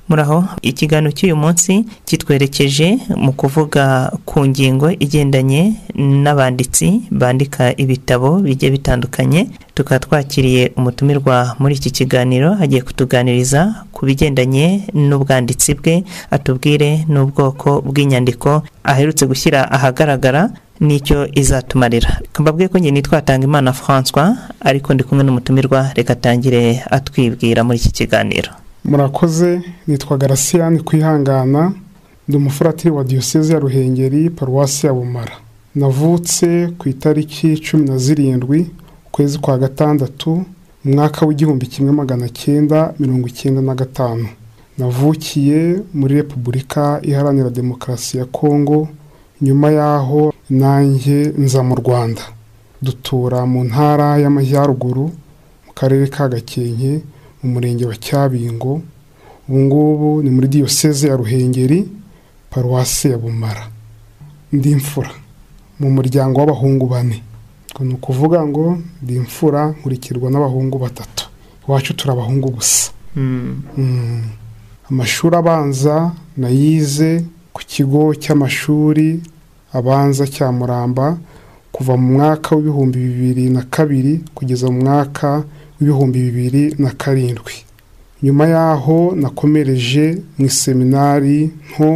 uhoraho ikiganiro cy'uyu munsi kitwerekeje mu kuvuga ku ngingo igendanye n'abanditsi bandika ibitabo bigiye bitandukanye tukaba twakiriye umutumirwa muri iki kiganiro agiye kutuganiriza ku bigendanye n'ubwanditsi bwe atubwire n'ubwoko bw'inyandiko aherutse gushyira ahagaragara nicyo izatumarira mbabwiye ko nyine twatanga imana francois ariko ndi kumwe n'umutumirwa reka atangire atwibwira muri iki kiganiro murakoze nitwa garasiyani kwihangana ndi umufuratiri wa diyoseze ya ruhengeri paruwasi ya bumara navutse ku itariki cumi na zirindwi ukwezi kwa gatandatu mu mwaka w'igihumbi kimwe magana cyenda mirongo icyenda na gatanu navukiye muri repubulika iharanira demokarasi ya kongo nyuma y'aho nanjye nza mu rwanda dutura mu ntara y'amajyaruguru mu karere ka gakenke mu murenge wa cyabingo ubungubu ni muri diyoseze ya ruhengeri paruwasi ya bumara ndi imfura mu muryango w'abahungu bane ni ukuvuga ngo ndi imfura nkurikirwa n'abahungu batatu iwacu turi abahungu gusa amashuri abanza nayize ku kigo cy'amashuri abanza cya muramba kuva mu mwaka w'ibihumbi bibiri na kabiri kugeza mu mwaka w'ibihumbi bibiri na karindwi nyuma y'aho nakomereje mu iseminari nto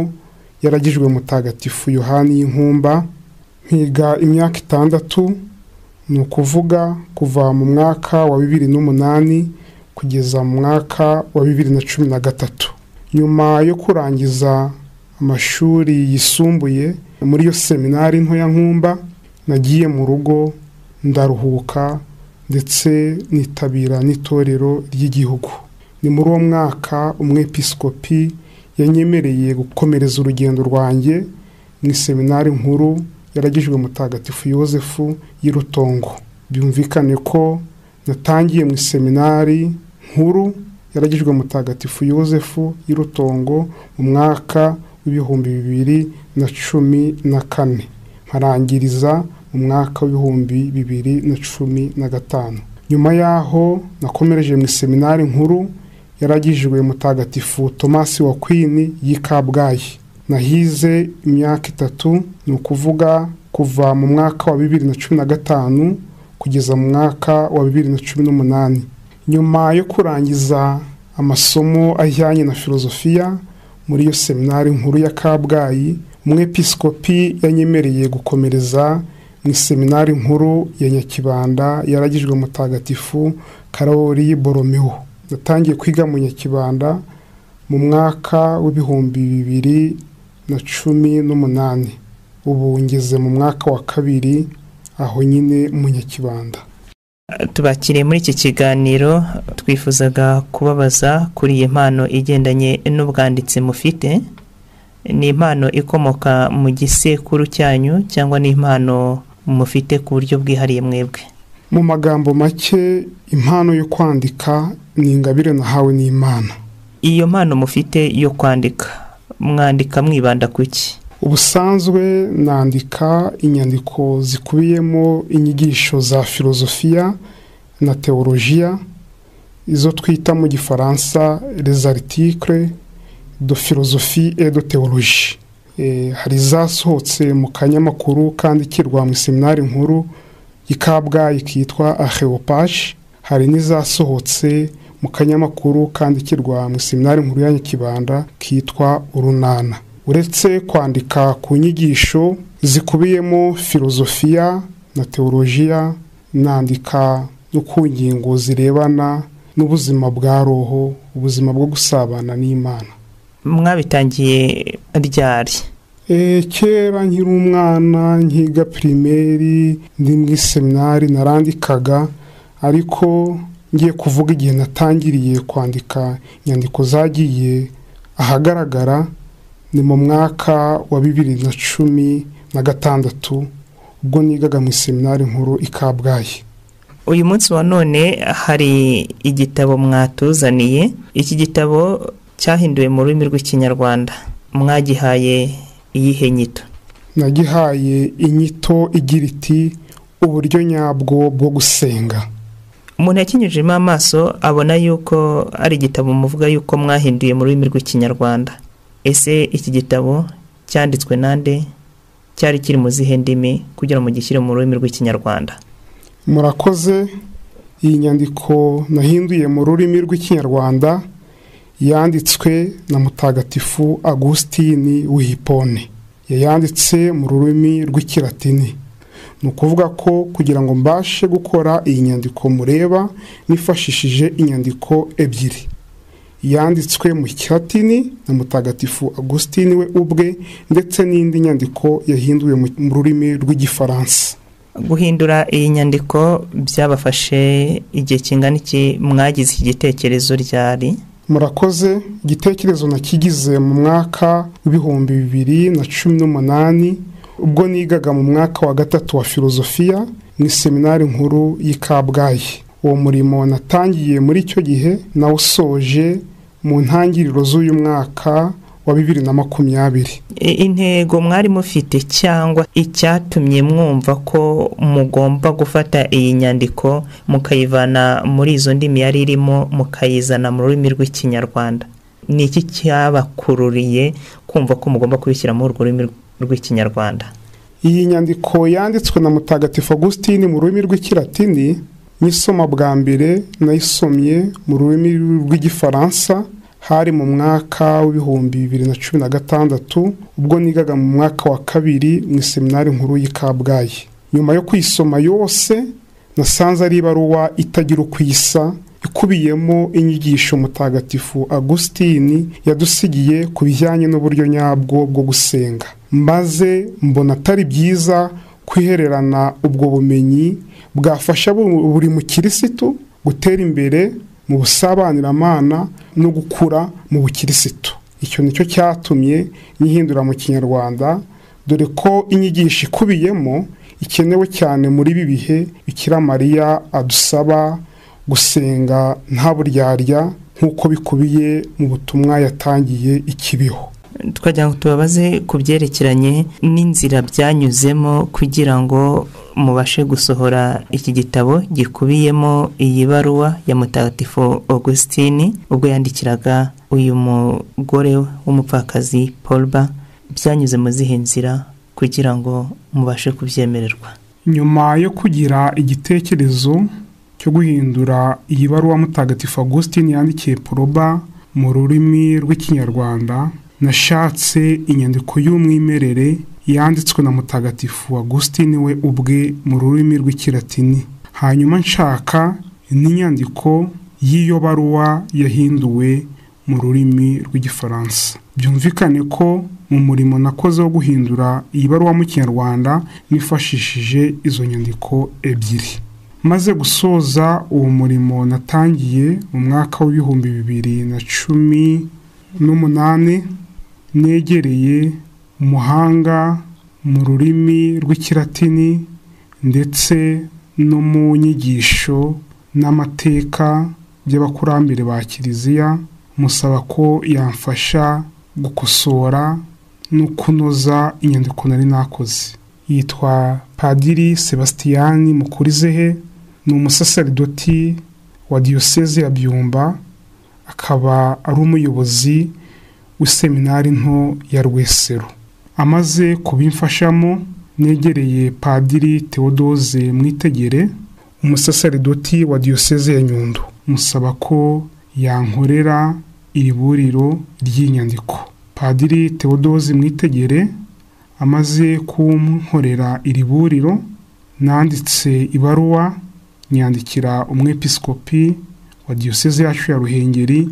yaragijwe mutagatifu yohani y'inkumba mpiga imyaka itandatu ni ukuvuga kuva mu mwaka wa bibiri n'umunani kugeza mu mwaka wa bibiri na cumi na gatatu nyuma yo kurangiza amashuri yisumbuye muri iyo seminari ntoya nkumba nagiye mu rugo ndaruhuka ndetse nitabira n'itorero ry'igihugu ni muri uwo mwaka umwepisikopi yanyemereye gukomereza urugendo rwanjye mu iseminari nkuru yaragijwe mutagatifu yosefu y'irutongo byumvikane ko natangiye mu iseminari nkuru yaragijwe mutagatifu yosefu y'irutongo mu mwaka w'ibihumbi bibiri na cumi na kane nkarangiriza mu mwaka w'ibihumbi bibiri na cumi na gatanu nyuma y'aho nakomereje mu iseminari nkuru yaragijwe mutagatifu tomasi wa kwini y'i kabgayi nahize imyaka itatu ni ukuvuga kuva mu mwaka wa bibiri na cumi na gatanu kugeza mu mwaka wa bibiri na cumi n'umunani nyuma yo kurangiza amasomo ajyanye na filozofiya muri iyo seminari nkuru ya kabgayi umwepisikopi yanyemereye gukomereza mu iseminari nkuru ya nyakibanda yaragijwe mutagatifu karori boromeho natangiye kwiga mu nyakibanda mu mwaka w'ibihumbi bibiri na cumi n'umunani ubu ngeze mu mwaka wa kabiri aho nyine mu nyakibanda tubakiriye muri iki kiganiro twifuzaga kubabaza kuri iyi mpano igendanye n'ubwanditsi mufite ni impano ikomoka mu gisekuru cyanyu cyangwa ni impano mufite ku buryo bwihariye mwebwe mu magambo make impano yo kwandika ni ingabire nahawe n'imana iyo mpano mufite yo kwandika mwandika mwibanda ku ki ubusanzwe nandika inyandiko zikubiyemo inyigisho za filozofiya na teolojiya izo twita mu gifaransa les articles de philosophie et de théologie hari izasohotse mu kanyamakuru kandikirwa mu iseminari nkuru y'ikabgayi kitwa aheopage hari n'izasohotse mu kanyamakuru kandikirwa mu iseminari nkuru ya nyakibanda kitwa urunana uretse kwandika ku nyigisho zikubiyemo filozofiya na teolojiya nandika no ku ngingo zirebana n'ubuzima bwa roho ubuzima bwo gusabana n'imana mwabitangiye ryari kera nkiri umwana nkiga pirimeri ndi mu iseminari narandikaga ariko ngiye kuvuga igihe natangiriye kwandika inyandiko zagiye ahagaragara ni mu mwaka wa bibiri na cumi na gatandatu ubwo nigaga mu iseminari nkuru i kabgayi uyu munsi wa none hari igitabo mwatuzaniye iki gitabo cyahinduwe mu rurimi rw'ikinyarwanda mwagihaye iyihe nyito nagihaye inyito igira iti uburyo nyabwo bwo gusenga umuntu yakinyujijemo amaso abona yuko ari igitabo muvuga yuko mwahinduye mu rurimi rw'ikinyarwanda ese iki gitabo cyanditswe nande cyari kiri mu zihe ndimi kugira ngo mugishyire mu rurimi rw'ikinyarwanda murakoze iyi nyandiko nahinduye mu rurimi rw'ikinyarwanda yanditswe na mutagatifu agusitini wihipone yayanditse mu rurimi rw'ikiratini ni ukuvuga ko kugira ngo mbashe gukora iyi nyandiko mureba nifashishije inyandiko ebyiri yanditswe mu kiratini na mutagatifu agusitini we ubwe ndetse n'indi nyandiko yahinduwe mu rurimi rw'igifaransa guhindura iyi nyandiko byabafashe igihe kingana iki mwagize iki gitekerezo ryari murakoze igitekerezo nakigize mu mwaka w'ibihumbi bibiri na cumi n'umunani ubwo nigaga mu mwaka wa gatatu wa filozofiya mu iseminari nkuru y'i kabgayi uwo murimo natangiye muri icyo gihe nawusoje mu ntangiriro z'uyu mwaka wa bibiri na makumyabiri intego mwari mufite cyangwa icyatumye mwumva ko mugomba gufata iyi nyandiko mukayivana muri izo ndimi yari irimo mukayizana mu rurimi rw'ikinyarwanda ni iki cyabakururiye kumva ko mugomba kubishyira muri urwo rurimi rw'ikinyarwanda iyi nyandiko yanditswe na mutagatifu agusitini mu rurimi rw'ikiratini nyisoma bwa mbere nayisomye mu rurimi rw'igifaransa hari mu mwaka w'ibihumbi bibiri na cumi na gatandatu ubwo nigaga mu mwaka wa kabiri mu iseminari nkuru y'i kabgayi nyuma yo kuyisoma yose nasanze ari ibaruwa itagira uko isa ikubiyemo inyigisho mutagatifu agusitini yadusigiye ku bijyanye n'uburyo nyabwo bwo gusenga maze mbona atari byiza kwihererana ubwo bumenyi bwafasha buri mukirisitu gutera imbere mu busabaniramana no gukura mu bukirisitu icyo nicyo cyatumye yihindura mu kinyarwanda dore ko inyigisho ikubiyemo ikenewe cyane muri ibi bihe bikira mariya adusaba gusenga nta buryarya nk'uko bikubiye mu butumwa yatangiye ikibiho twajya ngo tubabaze ku byerekeranye n'inzira byanyuzemo kugira ngo mubashe gusohora iki gitabo gikubiyemo iyi baruwa ya mutagatifu augusitini ubwo yandikiraga uyu mugore w'umupfakazi polba byanyuze mu zihe nzira kugira ngo mubashe kubyemererwa nyuma yo kugira igitekerezo cyo guhindura iyi baruwa mutagatifu augusitini yandikiye poroba mu rurimi rw'ikinyarwanda nashatse inyandiko y'umwimerere yanditswe na mutagatifu agusitini we ubwe mu rurimi rw'ikiratini hanyuma nshaka n'inyandiko y'iyo baruwa yahinduwe mu rurimi rw'igifaransa byumvikane ko mu murimo nakoze wo guhindura iyi baruwa mu kinyarwanda nifashishije izo nyandiko ebyiri maze gusoza uwo murimo natangiye mu mwaka w'ibihumbi bibiri na cumi n'umunani negereye umuhanga mu rurimi rw'ikiratini ndetse no mu nyigisho n'amateka by'abakurambere ba kiliziya musaba ko yamfasha gukosora no kunoza inyandiko nari nakoze yitwa padiri sebasitiyani mukurizehe ni umusaseridoti wa diyoseze ya byumba akaba ari umuyobozi w'iseminari nto ya rwesero amaze kubimfashamo negereye padiri tewodoze mwitegere umusasaridoti wa diyoseze ya nyundo musaba ko yankorera iri buriro ry'inyandiko padiri tewodoze mwitegere amaze kunkorera iri buriro nanditse ibaruwa nyandikira umwepiskopi wa diyoseze yacu ya ruhengeri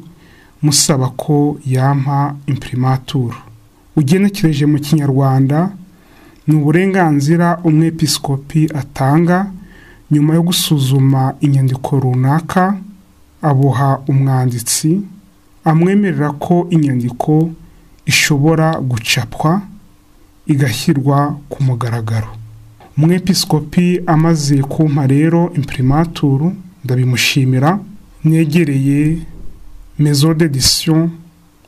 musaba ko yampa impirimaturu ugenekereje mu kinyarwanda ni uburenganzira umwepiskopi atanga nyuma yo gusuzuma inyandiko runaka abuha umwanditsi amwemerera ko inyandiko ishobora gucapwa igashyirwa ku mugaragaro umwepiskopi amaze kumpa rero impirimaturu ndabimushimira mwegereye mezo dedisiyo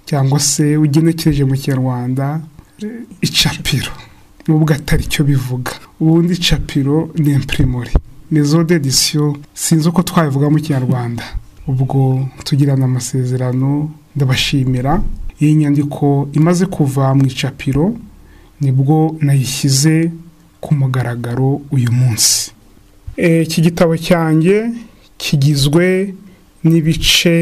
cyangwa se ugenekereje mu kinyarwanda icapiro nubwo atari cyo bivuga ubundi icapiro ni imprimerie rezo dedisiyo sinzi uko twabivuga mu kinyarwanda ubwo tugirana amasezerano ndabashimira iyi nyandiko imaze kuva mu icapiro nibwo nayishyize ku mugaragaro uyu munsi iki gitabo cyanjye kigizwe n'ibice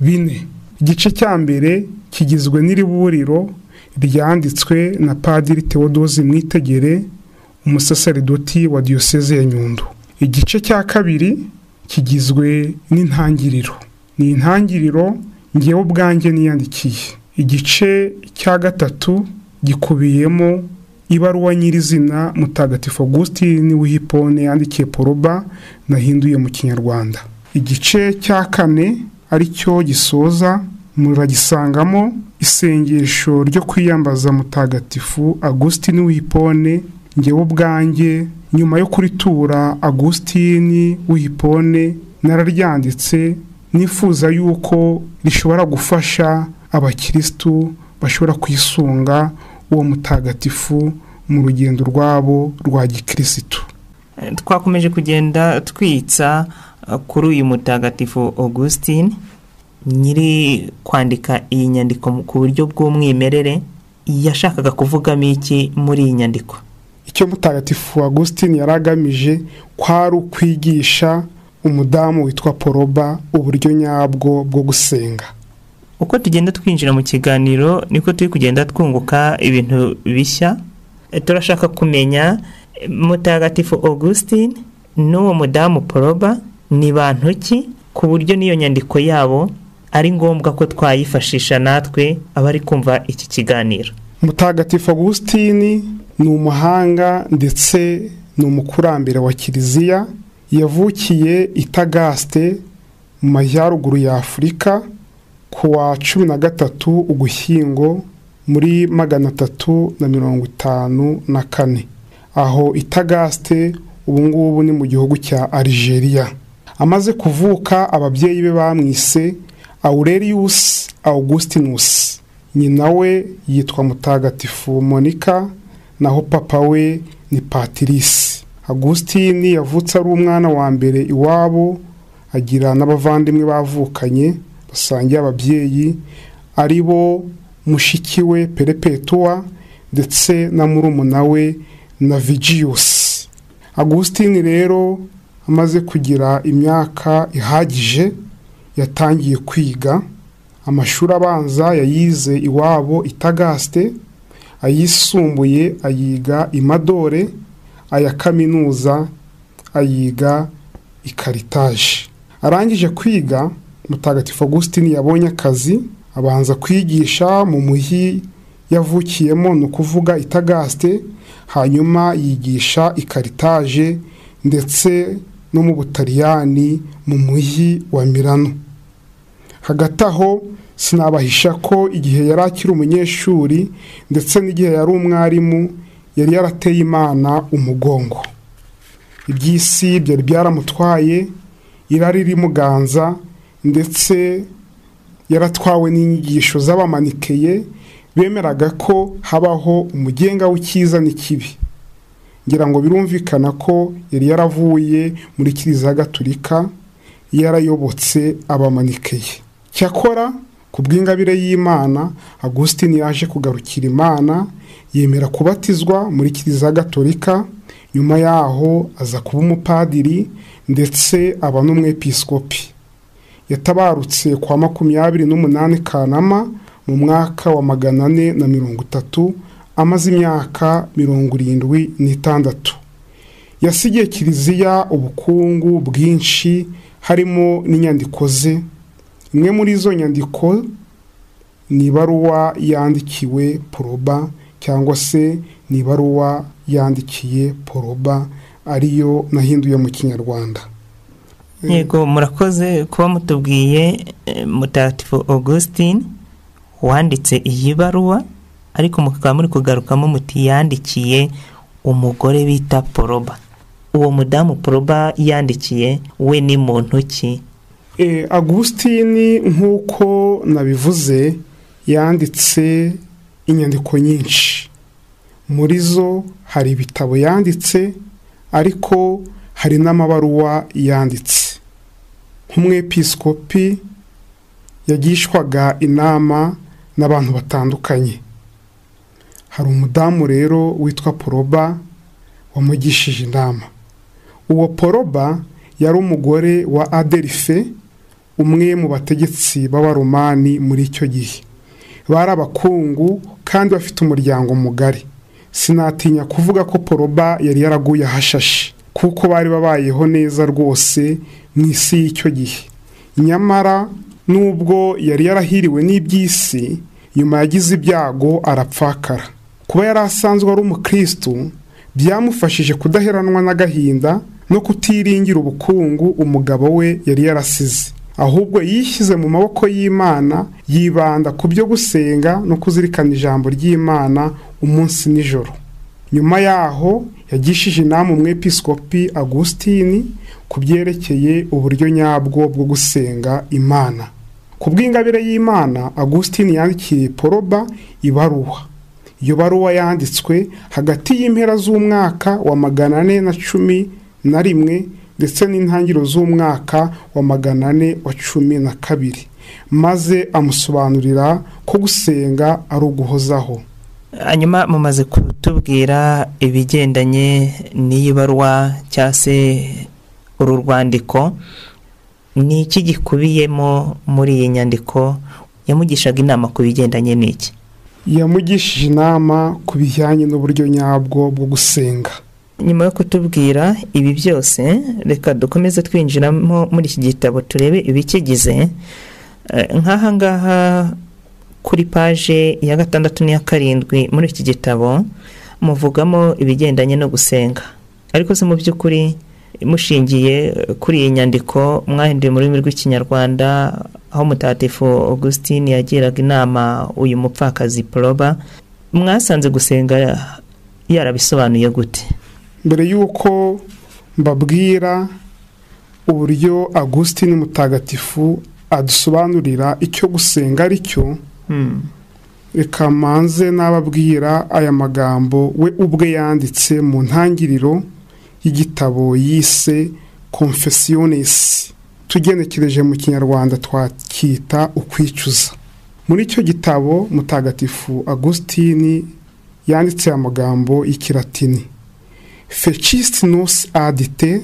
bine igice cya mbere kigizwe n'iriburiro ryanditswe na padiri tewodozi mwitegere umusaseridoti wa diyoseze ya nyundo igice cya kabiri kigizwe n'intangiriro ni intangiriro ngewe ubwanjye niyandikiye igice cya gatatu gikubiyemo ibaruwa nyirizina mutagatifu Augustine wihipone yandikiye poroba nahinduye mu kinyarwanda igice cya kane aricyo gisoza muragisangamo isengesho ryo kwiyambaza mutagatifu Augustine wihipone ngewe ubwanjye nyuma yo kuritura Augustine wihipone nararyanditse nifuza yuko rishobora gufasha abakirisitu bashobora kwisunga uwo mutagatifu mu rugendo rwabo rwa gikirisitu twakomeje kugenda twitsa kuri uyu mutagatifu augustine nyiri kwandika iyi nyandiko ku buryo bw'umwimerere yashakaga kuvugamo iki muri iyi nyandiko icyo mutagatifu augustine yari agamije kwari ukwigisha umudamu witwa poroba uburyo nyabwo bwo gusenga uko tugenda twinjira mu kiganiro niko turi kugenda twunguka ibintu bishya turashaka kumenya mutagatifu augustine n'uwo mudamu poroba ni bantu ki ku buryo n'iyo nyandiko yabo ari ngombwa ko twayifashisha natwe abari kumva iki kiganiro mutagatifu augustine ni umuhanga ndetse ni umukurambere wa kiliziya yavukiye itagaste mu majyaruguru ya afurika ku wa cumi na gatatu ugushyingo muri magana atatu na mirongo itanu na kane aho itagaste ubu ngubu ni mu gihugu cya Algeria amaze kuvuka ababyeyi be bamwise Aurelius Augustinus nyina we yitwa mutagatifu Monica naho papa we ni Patrice Augustine yavutse ari umwana wa mbere iwabo agira n'abavandimwe bavukanye basangiye ababyeyi ari bo mushiki we perepetuwa ndetse na murumuna we na vigiyusi agusitini rero amaze kugira imyaka ihagije yatangiye kwiga amashuri abanza yayize iwabo itagaste ayisumbuye ayiga imadore aya kaminuza ayiga ikaritaje arangije kwiga mutagatifu Augustine yabonye akazi abanza kwigisha mu muhi yavukiyemo ni ukuvuga itagaste hanyuma yigisha ikaritaje ndetse no mu butaliyani mu muhi wa mirano hagati aho sinabahisha ko igihe yari akiri umunyeshuri ndetse n'igihe yari umwarimu yari yarateye imana umugongo iby'isi byari byaramutwaye irari rimuganza ndetse yaratwawe n'inyigisho z'abamanikeye bemeraga ko habaho umugenga w'icyiza n'ikibi ngira ngo birumvikana ko yari yaravuye muri kiliziya gatulika yarayobotse abamanikeye cyakora ku bw'ingabire y'imana agusitini yaje kugarukira imana yemera kubatizwa muri kiliziya gatolika nyuma yaho aza kuba umupadiri ndetse aba n'umwepiskopi yatabarutse kwa makumyabiri n'umunani kanama mu mwaka wa magana ane na mirongo itatu amaze imyaka mirongo irindwi n'itandatu yasigiye kiliziya ubukungu bwinshi harimo n'inyandiko ze imwe muri izo nyandiko ni ibaruwa yandikiwe poroba cyangwa se ni ibaruwa yandikiye poroba ariyo nahinduye mu kinyarwanda yego murakoze kuba mutubwiye mutagatifu augustine wanditse iyi baruwa ariko mukaba muri kugarukamo muti yandikiye umugore bita poroba uwo mudamu poroba yandikiye we ni muntu ki augustine nk'uko nabivuze yanditse inyandiko nyinshi muri zo hari ibitabo yanditse ariko hari n'amabaruwa yanditse nk'umwepisikopi yagishwaga inama n'abantu batandukanye hari umudamu rero witwa poroba wamugishije inama uwo poroba yari umugore wa aderife umwe mu bategetsi b'abaromani muri icyo gihe bari abakungu kandi bafite umuryango mugari sinatinya kuvuga ko poroba yari yaraguye ahashashe kuko bari babayeho neza rwose mu isi y'icyo gihe nyamara nubwo yari yarahiriwe n'iby'isi nyuma yagize ibyago arapfakara kuba yari asanzwe ari umukirisitu byamufashije kudaheranwa n'agahinda no kutiringira ubukungu umugabo we yari yarasize ahubwo yishyize mu maboko y'imana yibanda ku byo gusenga no kuzirikana ijambo ry'imana umunsi nijoro nyuma yaho yagishije inama umwepisikopi agusitini ku byerekeye uburyo nyabwo bwo gusenga imana ku bw'ingabire y'imana agusitini yandikiye poroba ibaruwa iyo baruwa yanditswe hagati y'impera z'umwaka wa magana ane na cumi na rimwe ndetse n'intangiriro z'umwaka wa magana ane wa cumi na kabiri maze amusobanurira ko gusenga ari uguhozaho hanyuma mumaze kutubwira ibigendanye n'iyi baruwa cyangwa se uru rwandiko ni iki gikubiyemo muri iyi nyandiko yamugishaga inama ku bigendanye n'iki yamugishije inama ku bijyanye n'uburyo nyabwo bwo gusenga nyuma yo kutubwira ibi byose reka dukomeze twinjiramo muri iki gitabo turebe ibikigize nk'aha ngaha kuri paje ya gatandatu n'iya karindwi muri iki gitabo muvugamo ibigendanye no gusenga ariko se mu by'ukuri mushingiye kuri iyi nyandiko mwahinduye mu rurimi rw'ikinyarwanda aho mutatifu augustin yagiraga inama uyu mupfakazi poroba mwasanze gusenga yarabisobanuye gute mbere y'uko mbabwira uburyo agusitini mutagatifu adusobanurira icyo gusenga ari cyo reka manze n'ababwira aya magambo we ubwe yanditse mu ntangiriro y'igitabo yise confessionesi tugenekereje mu kinyarwanda twakita ukwicuza muri icyo gitabo mutagatifu agusitini yanditse amagambo y'ikiratini fecisiti nos adite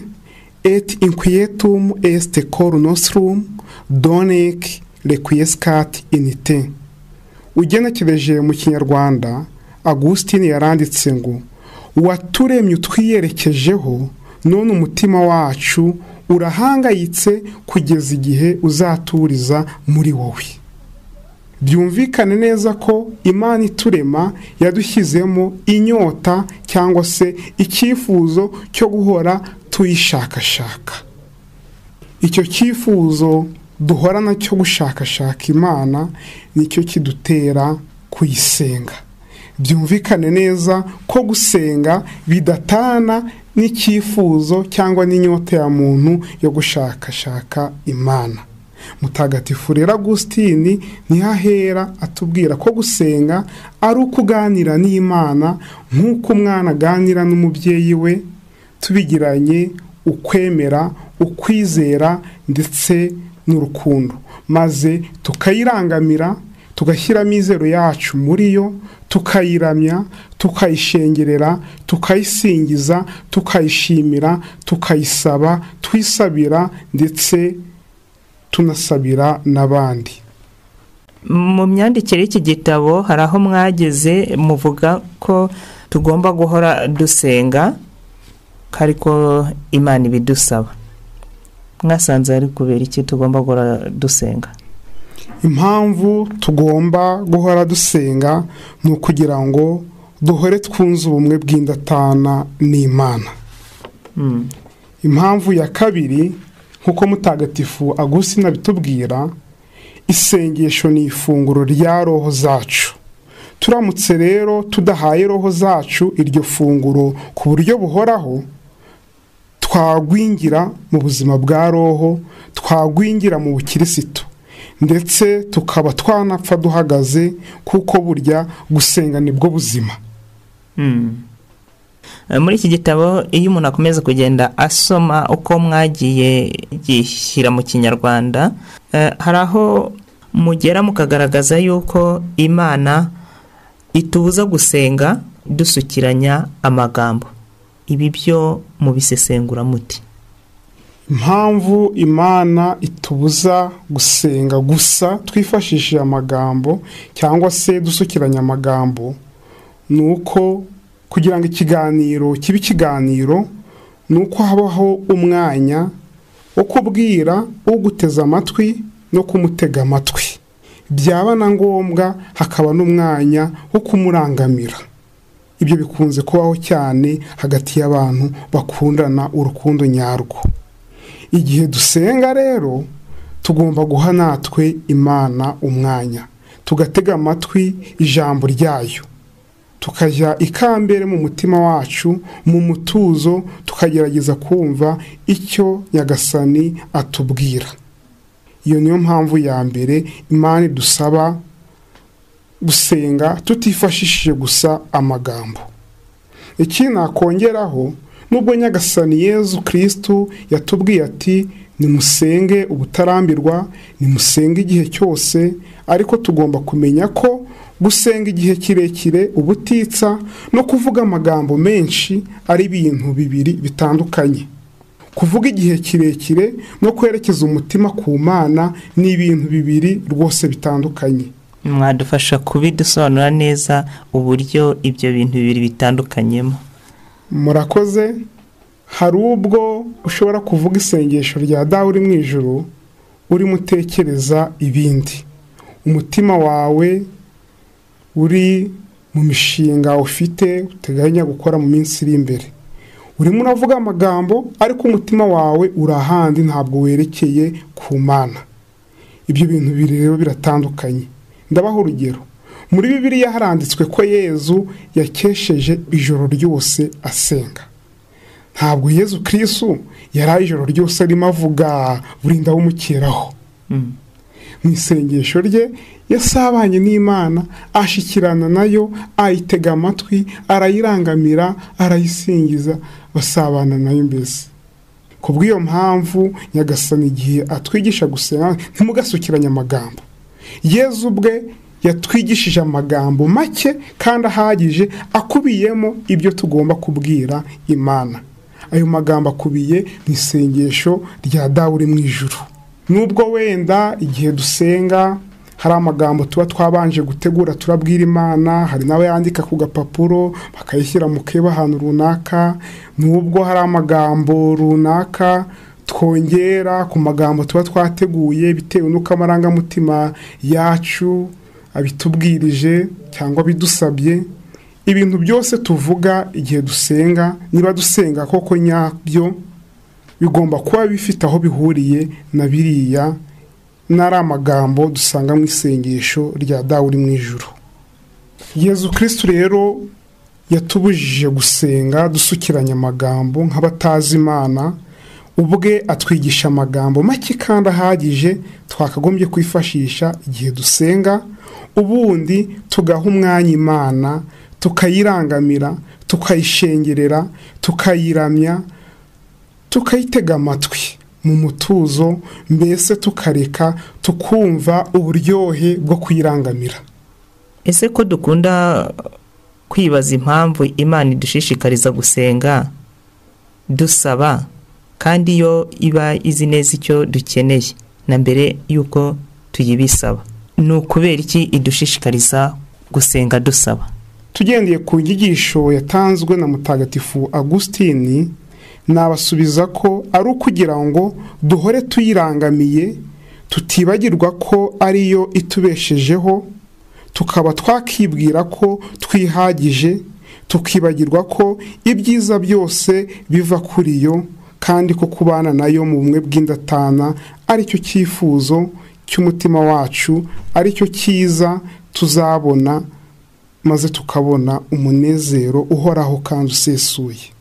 et inquietum est cor nostrum donec requiescat inite ugenekereje mu kinyarwanda agusitini yaranditse ngo uwaturemye utwiyerekejeho none umutima wacu urahangayitse kugeza igihe uzaturiza muri wowe byumvikane neza ko imana iturema yadushyizemo inyota cyangwa se icyifuzo cyo guhora tuyishakashaka icyo cyifuzo duhorana cyo gushakashaka imana nicyo kidutera kuyisenga byumvikane neza ko gusenga bidatana n'icyifuzo cyangwa n'inyota ya muntu yo gushakashaka imana mutagatifu rero agusitini ntihahera atubwira ko gusenga ari ukuganira n'imana nk'uko umwana aganira n'umubyeyi we tubigiranye ukwemera ukwizera ndetse n'urukundo maze tukayirangamira tugashyira amizero yacu muri yo tukayiramya tukayishengerera tukayisingiza tukayishimira tukayisaba twisabira ndetse tunasabira n'abandi mu myandikire y'iki gitabo hari aho mwageze muvuga ko tugomba guhora dusenga ko ariko imana ibidusaba mwasanze ari kubera iki tugomba guhora dusenga impamvu tugomba guhora dusenga ni ukugira ngo duhore twunze ubumwe bw'indatana n'imana impamvu ya kabiri nk'uko mutagatifu agusina bitubwira isengesho ni ifunguro rya roho zacu turamutse rero tudahaye roho zacu iryo funguro ku buryo buhoraho twagwingira mu buzima bwa roho twagwingira mu bukirisitu ndetse tukaba twanapfa duhagaze kuko burya gusenga nibwo buzima muri iki gitabo iyo umuntu akomeza kugenda asoma uko mwagiye gishyira mu kinyarwanda hari aho mugera mukagaragaza yuko imana itubuza gusenga dusukiranya amagambo ibi byo mubisesengura muti impamvu imana itubuza gusenga gusa twifashishije amagambo cyangwa se dusukiranya amagambo ni uko kugira ngo ikiganiro kibe ikiganiro ni uko habaho umwanya wo kubwira uguteze amatwi no kumutega amatwi byaba na ngombwa hakaba n'umwanya wo kumurangamira ibyo bikunze kubaho cyane hagati y'abantu bakundana urukundo nyarwo igihe dusenga rero tugomba guha natwe imana umwanya tugatega amatwi ijambo ryayo tukajya ikambere mu mutima wacu mu mutuzo tukagerageza kumva icyo nyagasani atubwira iyo niyo mpamvu ya mbere imana idusaba gusenga tutifashishije gusa amagambo iki nakongeraho nubwo nyagasani yezu kirisitu yatubwiye ati nimusenge ubutarambirwa nimusenge igihe cyose ariko tugomba kumenya ko gusenga igihe kirekire ubutitsa no kuvuga amagambo menshi ari ibintu bibiri bitandukanye kuvuga igihe kirekire no kwerekeza umutima ku mana ni ibintu bibiri rwose bitandukanye mwadufasha kubidusobanura neza uburyo ibyo bintu bibiri bitandukanyemo murakoze hari ubwo ushobora kuvuga isengesho rya dawe uri mu ijoro urimo utekereza ibindi umutima wawe uri mu mishinga ufite uteganya gukora mu minsi iri imbere urimo uravuga amagambo ariko umutima wawe uri ahandi ntabwo werekeye ku mana ibyo bintu biri rero biratandukanye ndabaho urugero muri bibiriya haranditswe ko yezu yakesheje ijoro ryose asenga ntabwo yezu kirisu yari ijoro ryose arimo avuga burinda bumukeraho mu isengesho rye yasabanye n'imana ashikirana nayo ayitega amatwi arayirangamira arayisingiza basabana nayo mbese ku bw'iyo mpamvu nyagasani igihe atwigisha gusenga ntimugasukiranye amagambo yezu ubwe yatwigishije amagambo make kandi ahagije akubiyemo ibyo tugomba kubwira imana ayo magambo akubiye mu isengesho rya dawe uri mu ijuru nubwo wenda igihe dusenga hari amagambo tuba twabanje gutegura turabwira imana hari n'abayandika ku gapapuro bakayishyira mu keba ahantu runaka nubwo hari amagambo runaka twongera ku magambo tuba twateguye bitewe n'uko amarangamutima yacu abitubwirije cyangwa bidusabye ibintu byose tuvuga igihe dusenga niba dusenga koko nyabyo bigomba kuba bifite aho bihuriye na biriya n'ari amagambo dusanga mu isengesho rya dawe uri mu ijoro yezu kirisitu rero yatubujije gusenga dusukiranya amagambo nk'abatazi imana ubwe atwigisha amagambo make kandi ahagije twakagombye kwifashisha igihe dusenga ubundi tugaha umwanya imana tukayirangamira tukayishengerera tukayiramya tukayitega amatwi mu mutuzo mbese tukareka tukumva uburyohe bwo kuyirangamira ese ko dukunda kwibaza impamvu imana idushishikariza gusenga dusaba kandi yo iba izi neza icyo dukeneye na mbere y'uko tuyibisaba ni ukubera iki idushishikariza gusenga dusaba tugendeye ku nyigisho yatanzwe na mutagatifu agusitini nabasubiza ko ari ukugira ngo duhore tuyirangamiye tutibagirwa ko ariyo itubeshejeho tukaba twakibwira ko twihagije tukibagirwa ko ibyiza byose biva kuri yo kandi ko kubana nayo mu bumwe bw'indatana aricyo cyifuzo cy'umutima wacu aricyo cyiza tuzabona maze tukabona umunezero uhoraho kandi usesuye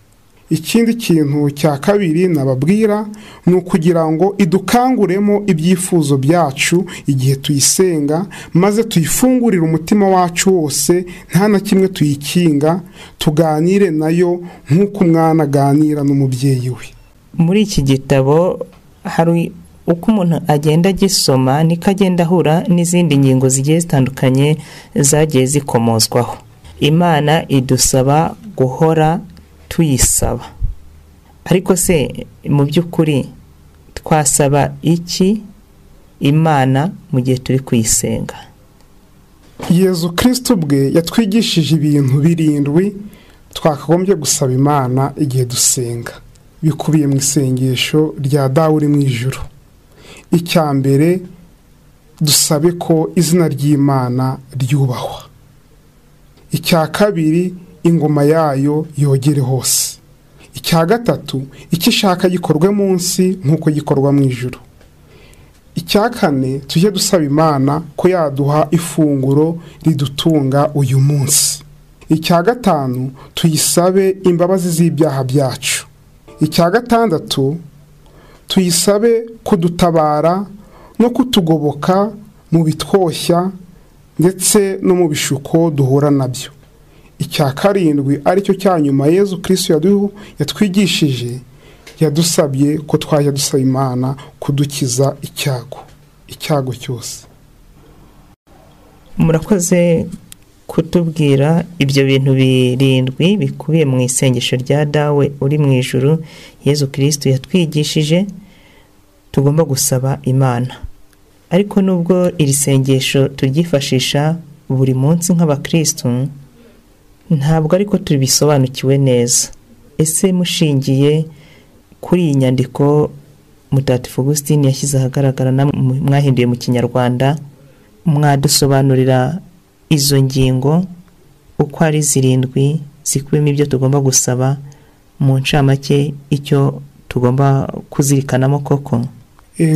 ikindi kintu cya kabiri nababwira ni ukugira ngo idukanguremo ibyifuzo byacu igihe tuyisenga maze tuyifungurire umutima wacu wose nta na kimwe tuyikinga tuganire nayo nk'uko umwana aganira n'umubyeyi we muri iki gitabo hari uko umuntu agenda agisoma niko agenda ahura n'izindi ngingo zigiye zitandukanye zagiye zikomozwaho imana idusaba guhora tuyisaba ariko se mu by'ukuri twasaba iki imana mu gihe turi kuyisenga yezu kirisito ubwe yatwigishije ibintu birindwi twakagombye gusaba imana igihe dusenga bikubiye mu isengesho rya dawe uri mu ijoro icya mbere dusabe ko izina ry'imana ryubahwa icya kabiri ingoma yayo yogere hose icya gatatu icyo ishaka gikorwe munsi nk'uko gikorwa mu ijoro icya kane tujye dusaba imana ko yaduha ifunguro ridutunga uyu munsi icya gatanu tuyisabe imbabazi z'ibyaha byacu icya gatandatu tuyisabe kudutabara no kutugoboka mu bitwoshya ndetse no mu bishuko duhura nabyo icya karindwi aricyo cya nyuma yezu kirisitu yatwigishije yadusabye ko twajya dusaba imana kudukiza icyago icyago cyose murakoze kutubwira ibyo bintu birindwi bikubiye mu isengesho rya dawe uri mu ijuru yezu kirisitu yatwigishije tugomba gusaba imana ariko nubwo iri sengesho turyifashisha buri munsi nk'abakirisitu ntabwo ariko tubisobanukiwe neza ese mushingiye kuri iyi nyandiko mutatifu Augustine yashyize ahagaragara mwahinduye mu kinyarwanda mwadusobanurira izo ngingo uko ari zirindwi zikubiyemo ibyo tugomba gusaba mu ncamake icyo tugomba kuzirikanamo koko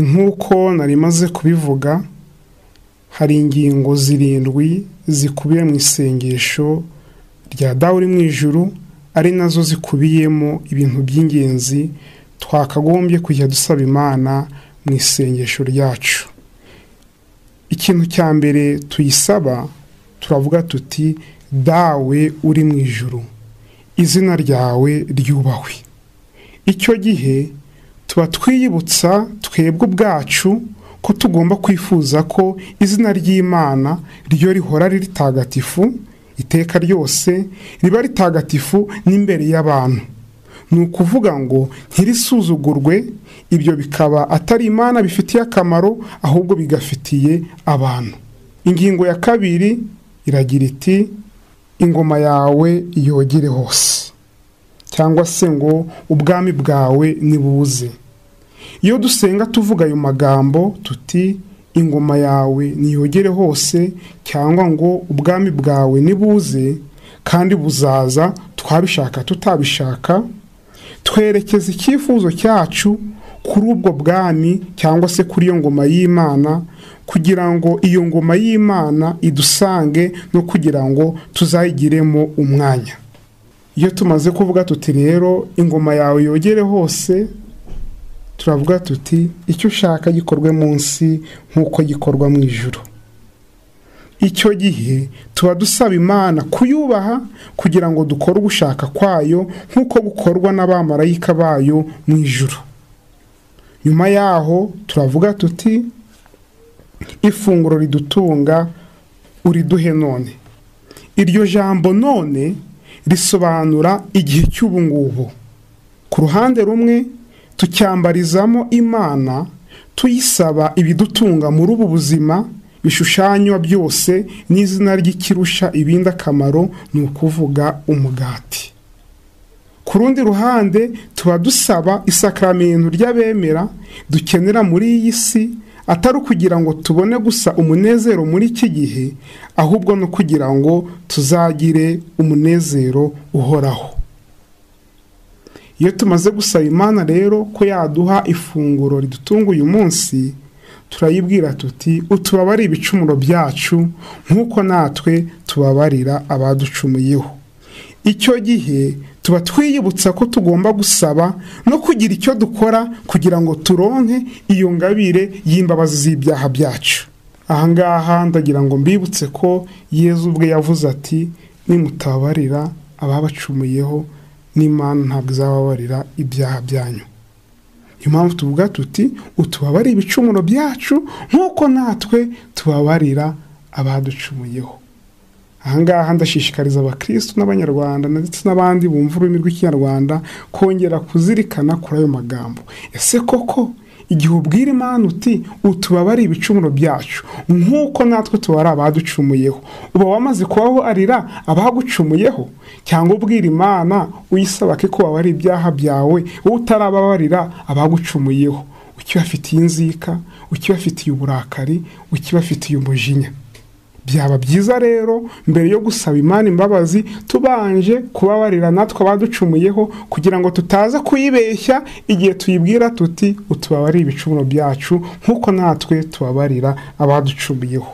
nk'uko nari maze kubivuga hari ingingo zirindwi zikubiye mu isengesho rya dawe uri mu ijuru ari nazo zikubiyemo ibintu by'ingenzi twakagombye kujya dusaba imana mu isengesho ryacu ikintu cya mbere tuyisaba turavuga tuti dawe uri mu ijuru izina ryawe ryubahwe icyo gihe tuba twiyibutsa twebwe ubwacu ko tugomba kwifuza ko izina ry'imana ryo rihora riri ritagatifu iteka ryose riba ritagatifu n'imbere y'abantu ni ukuvuga ngo ntirisuzugurwe ibyo bikaba atari imana bifitiye akamaro ahubwo bigafitiye abantu ingingo ya kabiri iragira iti ingoma yawe yogere hose cyangwa se ngo ubwami bwawe nibuze iyo dusenga tuvuga ayo magambo tuti ingoma yawe niyogere hose cyangwa ngo ubwami bwawe nibuze kandi buzaza twabishaka tutabishaka twerekeza icyifuzo cyacu kuri ubwo bwami cyangwa se kuri iyo ngoma y'imana kugira ngo iyo ngoma y'imana idusange no kugira ngo tuzayigiremo umwanya iyo tumaze kuvuga tuti rero ingoma yawe yogere hose turavuga tuti icyo ushaka gikorwe munsi nk'uko gikorwa mu ijoro icyo gihe tuba dusaba imana kuyubaha kugira ngo dukore ugushaka kwayo nk'uko gukorwa n'abamarayika bayo mu ijoro nyuma yaho turavuga tuti ifunguro ridutunga uriduhe none iryo jambo none risobanura igihe cy'ubungubu ku ruhande rumwe tucyambarizamo imana tuyisaba ibidutunga muri ubu buzima bishushanywa byose n'izina ry'ikirusha ibindi akamaro ni ukuvuga umugati ku rundi ruhande tuba dusaba isakaramentu ry'abemera dukenera muri iyi si atari ukugira ngo tubone gusa umunezero muri iki gihe ahubwo no kugira ngo tuzagire umunezero uhoraho iyo tumaze gusaba imana rero ko yaduha ifunguro ridutunga uyu munsi turayibwira tuti utubabare ibicumuro byacu nk'uko natwe tubabarira abaducumuyeho icyo gihe tuba twiyibutsa ko tugomba gusaba no kugira icyo dukora kugira ngo turonke iyo ngabire y'imbabazi z'ibyaha byacu ahangaha ndagira ngo mbibutse ko yezu ubwe yavuze ati nimutabarira ababacumuyeho n'imana ntabwo izababarira ibyaha byanyu niyo mpamvu tuvuga tuti utubabarire ibicumuro byacu nk'uko natwe tubabarira abaducumuyeho ahangaha ndashishikariza abakirisitu n'abanyarwanda ndetse n'abandi bumva ururimi rw'ikinyarwanda kongera kuzirikana kuri ayo magambo ese koko igihe ubwira imana uti utubabare ibicumuro byacu nk'uko natwe tubara abaducumuyeho uba wamaze kubabarira abagucumuyeho cyangwa ubwira imana uyisaba ko wabara ibyaha byawe wowe utarababarira abagucumuyeho ukibafitiye inzika ukibafitiye uburakari ukibafitiye umujinya byaba byiza rero mbere yo gusaba imana imbabazi tubanje kubabarira natwe abaducumuyeho kugira ngo tutaza kuyibeshya igihe tuyibwira tuti utubabarire ibicumuro byacu nk'uko natwe tubabarira abaducumuyeho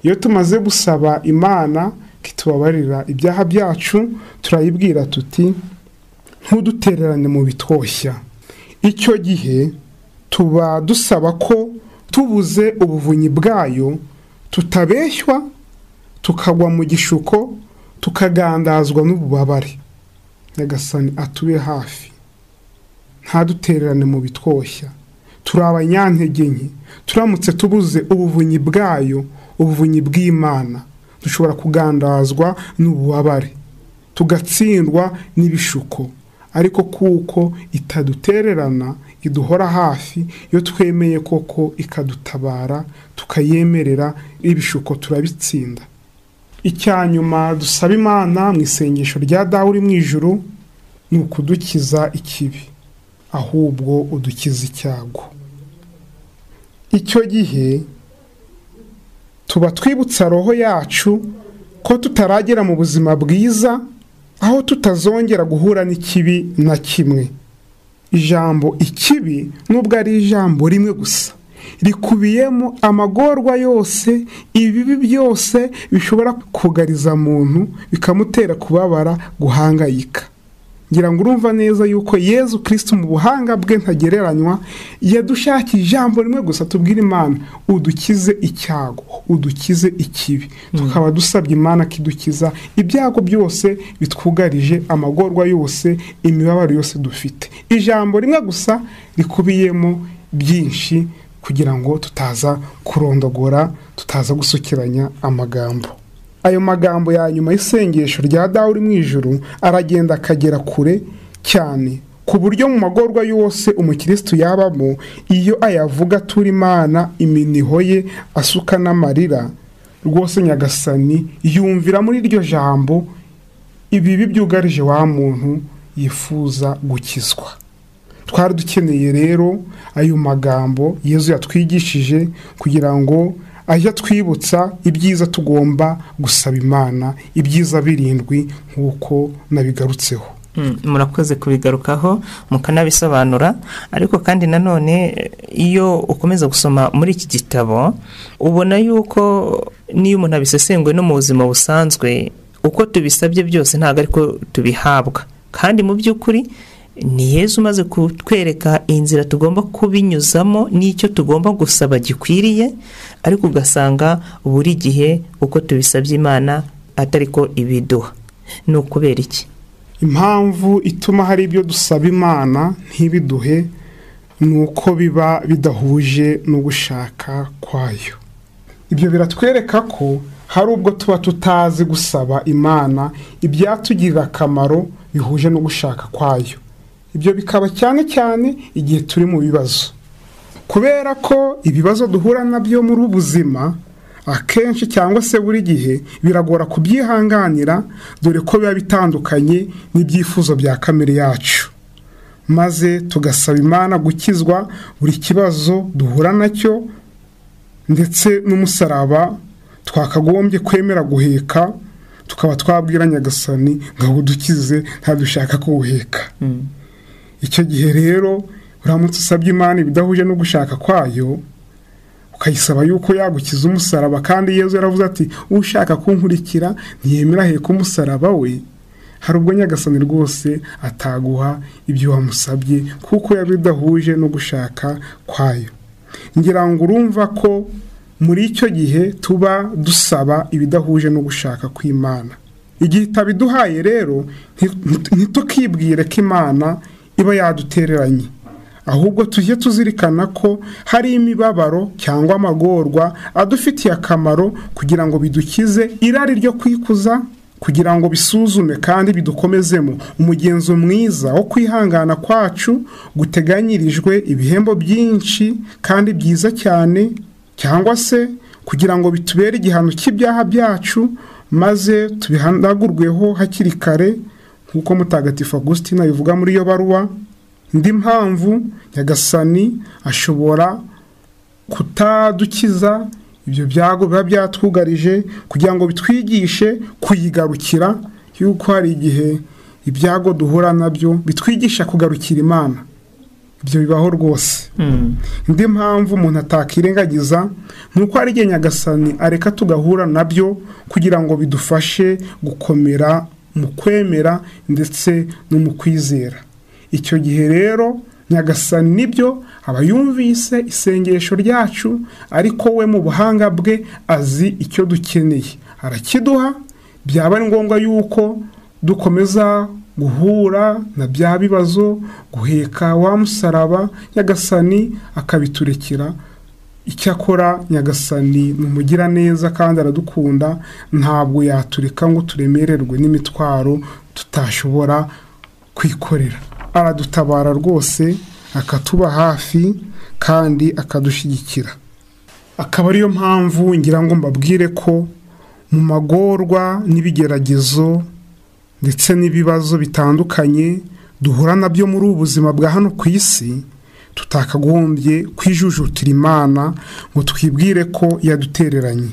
iyo tumaze gusaba imana ko itubabarira ibyaha byacu turayibwira tuti ntudutererane mu bitoshya icyo gihe tuba dusaba ko tubuze ubuvunyi bwayo tutabeshywa tukagwa mu gishuko tukagandazwa n'ububabare nyagasani atube hafi ntadutererane mu bitwoshya turi abanyantege nke turamutse tubuze ubuvunyi bwayo ubuvunyi bw'imana dushobora kugandazwa n'ububabare tugatsindwa n'ibishuko ariko kuko itadutererana iduhora hafi iyo twemeye koko ikadutabara tukayemerera ibishuko turabitsinda icya nyuma dusaba imana mu isengesho rya dawe uri mu ijuru ni ukudukiza ikibi ahubwo udukiza icyago icyo gihe tuba twibutsa roho yacu ko tutaragera mu buzima bwiza aho tutazongera guhura n'ikibi na kimwe ijambo ikibi nubwo ari ijambo rimwe gusa rikubiyemo amagorwa yose ibibi byose bishobora kugariza muntu bikamutera kubabara guhangayika ngira ngo urumva neza yuko yezu kirisitu mu buhanga bwe ntagereranywa yadushakiye ijambo rimwe gusa tubwira imana udukize icyago udukize ikibi tukaba dusabye imana kidukiza ibyago byose bitwugarije amagorwa yose imibabaro yose dufite ijambo rimwe gusa rikubiyemo byinshi kugira ngo tutaza kurondogora tutaza gusukiranya amagambo ayo magambo ya nyuma y'isengesho rya dawe uri mu ijoro aragenda akagera kure cyane ku buryo mu magorwa yose umukirisitu yabamo iyo ayavuga turi imana iminiho ye asuka n'amarira rwose nyagasani yumvira muri iryo jambo ibibi byugarije wa muntu yifuza gukizwa twari dukeneye rero ayo magambo yezu yatwigishije kugira ngo ajya twibutsa ibyiza tugomba gusaba imana ibyiza birindwi nk'uko nabigarutseho murakoze kubigarukaho mukanabisobanura ariko kandi nanone iyo ukomeza gusoma muri iki gitabo ubona yuko n'iyo umuntu abisesenguye no mu buzima busanzwe uko tubisabye byose ntabwo ariko tubihabwa kandi mu by'ukuri ni yezu umaze kutwereka inzira tugomba kubinyuzamo n'icyo tugomba gusaba gikwiriye ariko ugasanga buri gihe uko tubisabye imana atari ko ibiduha ni ukubera iki impamvu ituma hari ibyo dusaba imana ntibiduhe ni uko biba bidahuje no gushaka kwayo ibyo biratwereka ko hari ubwo tuba tutazi gusaba imana ibyatugirira akamaro bihuje no gushaka kwayo ibyo bikaba cyane cyane igihe turi mu bibazo kubera ko ibibazo duhura nabyo muri ubu buzima akenshi cyangwa se buri gihe biragora kubyihanganira dore ko biba bitandukanye n'ibyifuzo bya kamere yacu maze tugasaba imana gukizwa buri kibazo duhura nacyo ndetse n'umusaraba twakagombye kwemera guheka tukaba twabwira nyagasani ngo udukize ntadushaka kuwuheka icyo gihe rero uramutse usabye imana ibidahuje no gushaka kwayo ukayisaba yuko yagukiza umusaraba kandi yezu yaravuze ati ushaka kunkurikira ntiyemera heka umusaraba we hari ubwo nyagasani rwose ataguha ibyo wamusabye kuko yaba idahuje no gushaka kwayo ngira ngo urumva ko muri icyo gihe tuba dusaba ibidahuje no gushaka kw'imana igihe itabiduhaye rero ntitukibwire ko imana iba yadutereranye ahubwo tujye tuzirikana ko hari imibabaro cyangwa amagorwa adufitiye akamaro kugira ngo bidukize irari ryo kwikuza kugira ngo bisuzume kandi bidukomezemo umugenzo mwiza wo kwihangana kwacu guteganyirijwe ibihembo byinshi kandi byiza cyane cyangwa se kugira ngo bitubere igihano cy'ibyaha byacu maze tubihanagurweho hakiri kare nk'uko mutagatifu Agustina bivuga muri iyo baruwa indi mpamvu nyagasani ashobora kutadukiza ibyo byago biba byatwugarije kugira ngo bitwigishe kuyigarukira yuko hari igihe ibyago duhura nabyo bitwigisha kugarukira imana ibyo bibaho rwose indi mpamvu umuntu atakirengagiza ni uko hari igihe nyagasani areka tugahura nabyo kugira ngo bidufashe gukomera mu kwemera ndetse no mu kwizera icyo gihe rero nyagasani nibyo aba yumvise isengesho ryacu ariko we mu buhanga bwe azi icyo dukeneye arakiduha byaba ari ngombwa yuko dukomeza guhura na bya bibazo guheka wa musaraba nyagasani akabiturekera icyakora nyagasani ni umugiraneza kandi aradukunda ntabwo yatureka ngo turemererwe n'imitwaro tutashobora kwikorera aradutabara rwose akatuba hafi kandi akadushyigikira akaba ariyo mpamvu ngira ngo mbabwire ko mu magorwa n'ibigeragezo ndetse n'ibibazo bitandukanye duhura nabyo muri ubu buzima bwa hano ku isi tutakagombye kwijujutira imana ngo twibwire ko yadutereranye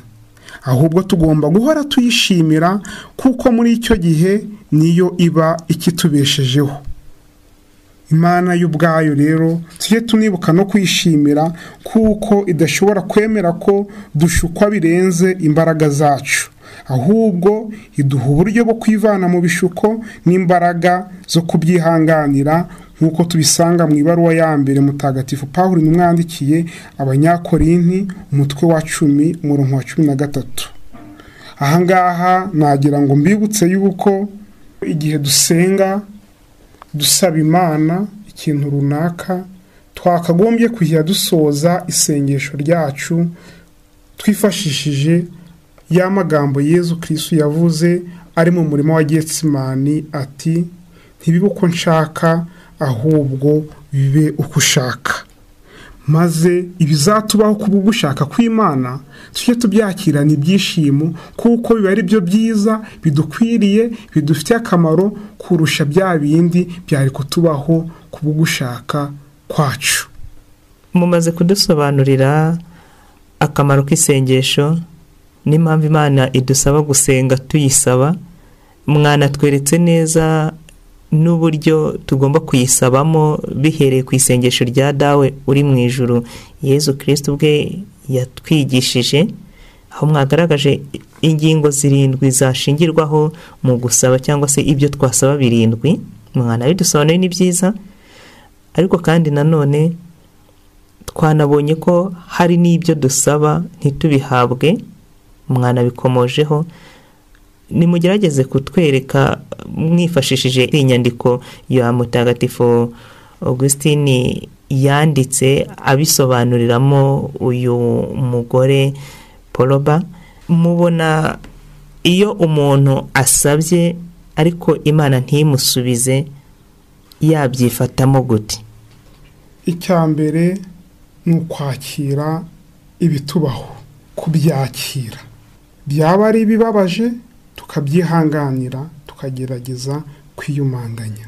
ahubwo tugomba guhora tuyishimira kuko muri icyo gihe niyo iba ikitubeshejeho imana y'ubwayo rero tujye tunibuka no kwishimira kuko idashobora kwemera ko dushukwa birenze imbaraga zacu ahubwo iduha uburyo bwo kwivana mu bishuko n'imbaraga zo kubyihanganira nk'uko tubisanga mu ibaruwa ya mbere mutagatifu paul nimwandikiye abanyakorinti umutwe wa cumi umurongo wa cumi na gatatu ahangaha nagira ngo mbibutse y'uko igihe dusenga dusaba imana ikintu runaka twakagombye kujya dusoza isengesho ryacu twifashishije ya magambo yezu kirisitu yavuze ari mu murima wa getsimani ati ntibibe uko nshaka ahubwo bibe uko ushaka maze ibizatubaho ku gushaka kw'imana tujye tubyakirana ibyishimo kuko biba ari byo byiza bidukwiriye bidufitiye akamaro kurusha bya bindi byari kutubaho ku gushaka kwacu mumaze kudusobanurira akamaro k'isengesho n'impamvu imana idusaba gusenga tuyisaba mwanatweretse neza n'uburyo tugomba kuyisabamo bihereye ku isengesho rya dawe uri mu ijoro yezu kirisiti ubwe yatwigishije aho mwagaragaje ingingo zirindwi zashingirwaho mu gusaba cyangwa se ibyo twasaba birindwi mwana bidusobanuye ni byiza ariko kandi nanone twanabonye ko hari n'ibyo dusaba ntitubihabwe mwana bikomojeho nimugerageze kutwereka mwifashishije inyandiko ya mutagatifu augustine yanditse abisobanuriramo uyu mugore poroba mubona iyo umuntu asabye ariko imana ntimusubize yabyifatamo gute icya mbere ni ukwakira ibitubaho kubyakira byaba ari ibibabaje tukabyihanganira tukagerageza kwiyumanganya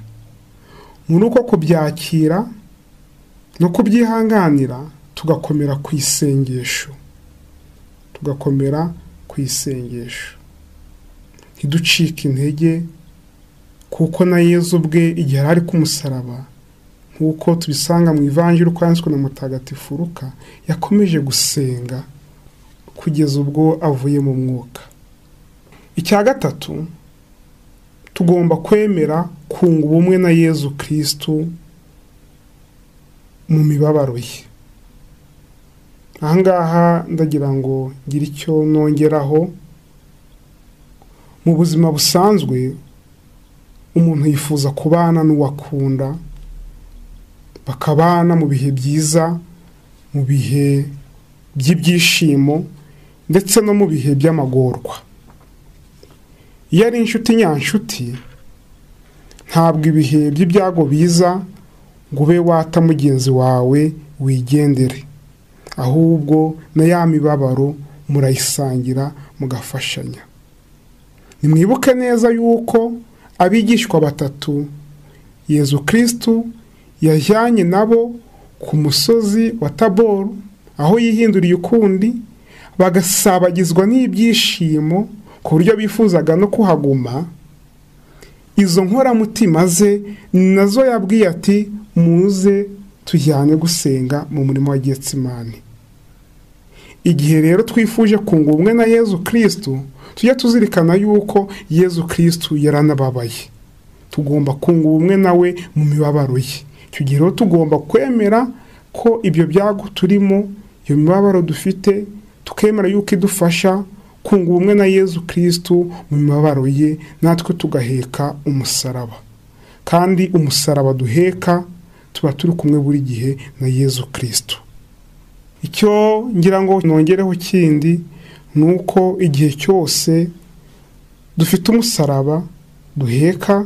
muri uko kubyakira no kubyihanganira tugakomera ku isengesho tugakomera ku isengesho ntiducike intege kuko na Yezu ubwe igihe ari ku musaraba nk'uko tubisanga mu ivanjiri uko yanditswe na mutagatifu Luka yakomeje gusenga kugeza ubwo avuye mu mwuka icya gatatu tugomba kwemera kunga ubumwe na yezu kirisitu mu mibabaro ye ahangaha ndagira ngo ngire icyo nongeraho mu buzima busanzwe umuntu yifuza kubana n'uwakunda bakabana mu bihe byiza mu bihe by'ibyishimo ndetse no mu bihe by'amagorwa iyo ari inshuti nyanshuti ntabwo ibihe by'ibyago biza ngo ube wata mugenzi wawe wigendere ahubwo na ya mibabaro murayisangira mugafashanya nimwibuke neza yuko abigishwa batatu yezu kirisitu yajyanye nabo ku musozi wa taboru aho yihinduriye ukundi bagasabagizwa n'ibyishimo ku buryo bifuzaga no kuhaguma izo nkoramutima ze nazo yabwiye ati muze tujyane gusenga mu murimo wa getsimani igihe rero twifuje kunga ubumwe na yezu kirisitu tujya tuzirikana yuko yezu kirisitu yaranababaye tugomba kunga ubumwe nawe mu mibabaro ye tugira tugomba kwemera ko ibyo byago turimo iyo mibabaro dufite tukemera yuko idufasha kunga ubumwe na yezu kirisitu mu mibabaro ye natwe tugaheka umusaraba kandi umusaraba duheka tuba turi kumwe buri gihe na yezu kirisitu icyo ngira ngo nongereho kindi ni uko igihe cyose dufite umusaraba duheka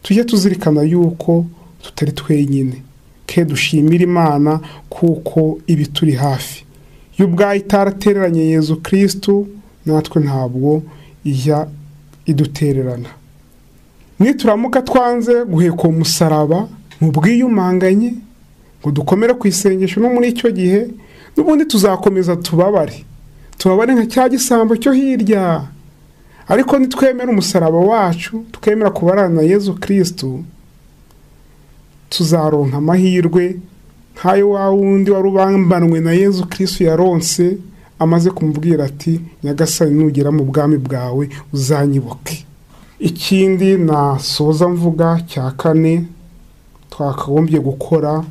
tujye tuzirikana yuko tutari twenyine ke dushimira imana kuko iba ituri hafi iyo ubwayo itaratereranye yezu kirisitu natwe ntabwo ijya idutererana nituramuka twanze guheka uwo musaraba mu bwiyumanganye ngo dukomere ku isengesho no muri icyo gihe n'ubundi tuzakomeza tubabare tubabare nka cya gisambo cyo hirya ariko nitwemera umusaraba wacu tukemera kubarana na yezu kirisitu tuzaronka amahirwe nk'ayo wa wundi wari ubambanwe na yezu kirisitu yaronse amaze kumubwira ati nyagasani nugera mu bwami bwawe uzanyibuke ikindi nasoza mvuga cya kane twakagombye gukora